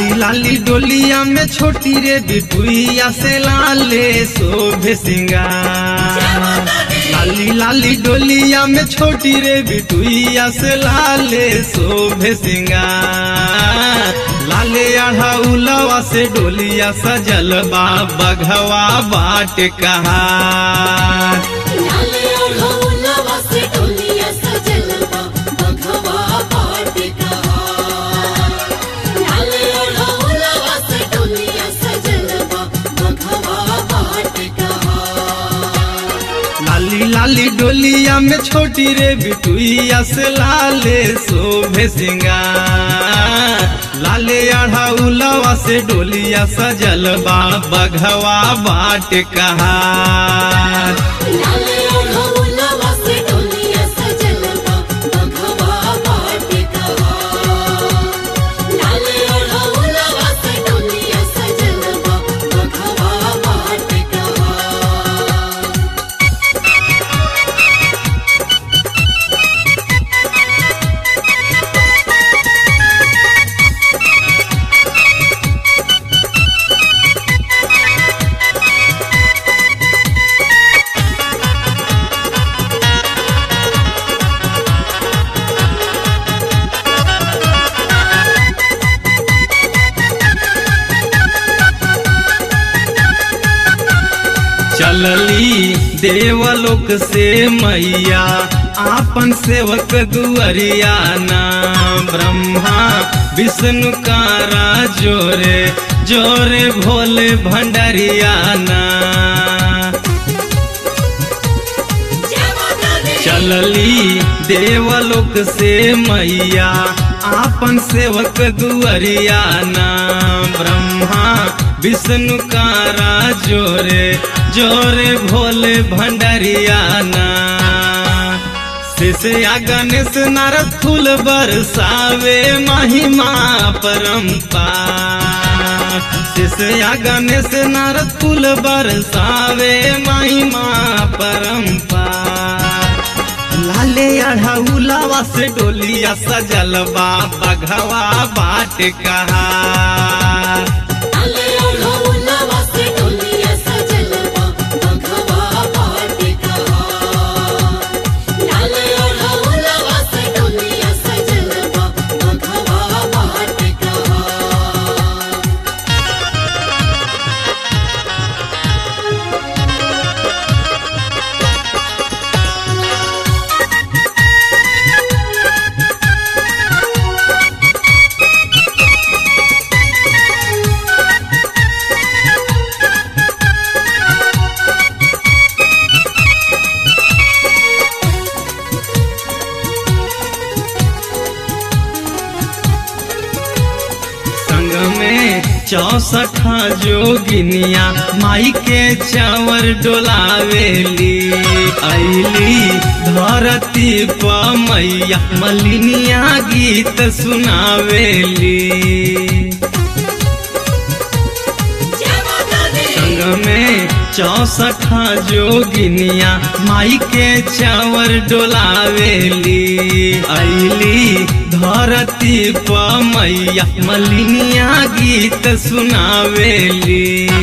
लाली लाली डोलिया में छोटी रे बिटुइया से लाले शोभे सिंगार लाली लाली डोलिया में छोटी रे बिटुइया से लाले शोभे सिंगार लाले आढ़ा उलवा से डोलिया सजल बा बघवा बाट कहार लाले ओढ़ौलवा से डोलिया सजल बा बघवा बाट कहार। लाले ओढ़ौलवा से डोलिया सजल बा बघवा बाट कहार। लाली लाली डोलिया में छोटी रे बिटुइया से लाले शोभे सिंगार लाले आढ़ा उलवा से डोलिया सजल बा बघवा बाट कहार लाले ओढ़ौलवा से डोलिया सजल बा बघवा बाट कहार। लाले ओढ़ौलवा से डोलिया सजल बा बघवा बाट कहार। चलली देवलोक से मैया आपन सेवक दुअरिया ना ब्रह्मा विष्णु कारा जोरे जोरे भोले भंडरिया ना चलली देवलोक से मैया आपन सेवक दुअरिया ना ब्रह्मा विष्णु कारा जोरे जोरे भोले भंडरिया ना शिष्या गणेश नारद फूल बरसावे महिमा परम्पार शिष्या गणेश नारद फूल बरसावे महिमा परम्पार लाले अढ़ौलावा से डोलिया सजल बा बघवा बाट कहार लाले ओढ़ौलवा से डोलिया सजल बा बघवा बाट कहार। लाले ओढ़ौलवा से डोलिया सजल बा बघवा बाट कहार। संग में चौसठा जोगिनिया माई के चावर डोलावेली ऐली धरती प मैया मलिनिया गीत सुनावेली संग में चौसठा जोगिनिया माई के चावर डोलावेली ऐली धरती प मैया मलिनिया गीत सुनावेली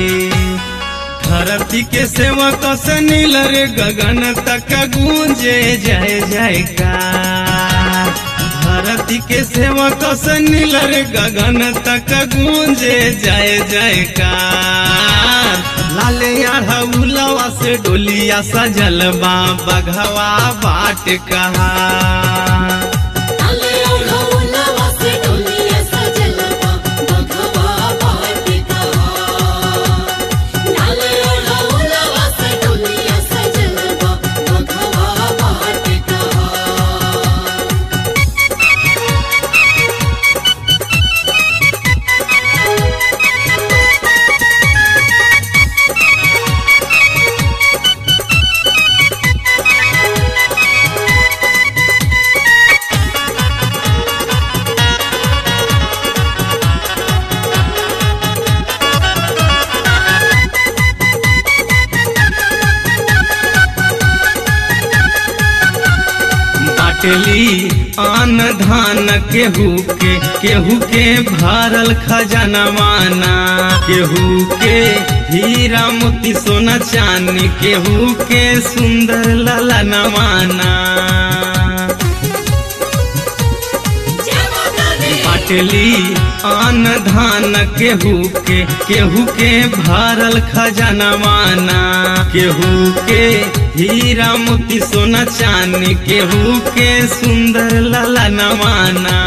धरती के सेवक से नीलर गगन तक गूंजे जय जयकार धरती के सेवक से नीलर गगन तक गूंजे जय जयकार लाले अढ़ौलवा से डोलिया सजल बा बघवा बाट कहार लाले ओढ़ौलवा से डोलिया सजल बा बघवा बाट कहार। लाले ओढ़ौलवा से डोलिया सजल बा बघवा बाट कहार। बाटली आन धान केहू के केहू के भरल खजनवाना केहू के हीरा मोती सोना चांदी केहू के सुंदर ललनवाना बाटली आन धान केहू के केहू के भरल खजनवाना केहू के हीरा मोती सोना चांदी केहू के सुंदर ललनवाना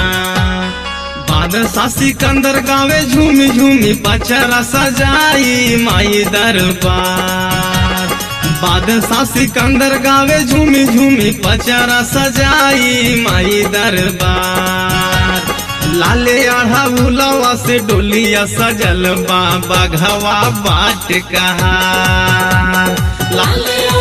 बादशाह सिकंदर गावे झूमी झूमी पचरा सजाई माई दरबार बादशाह सिकंदर गावे झूमी झूमी पचरा सजाई माई दरबार लाले आढ़ा भुलवा से डोलिया सजल बाबा घवा बाट कहा लाले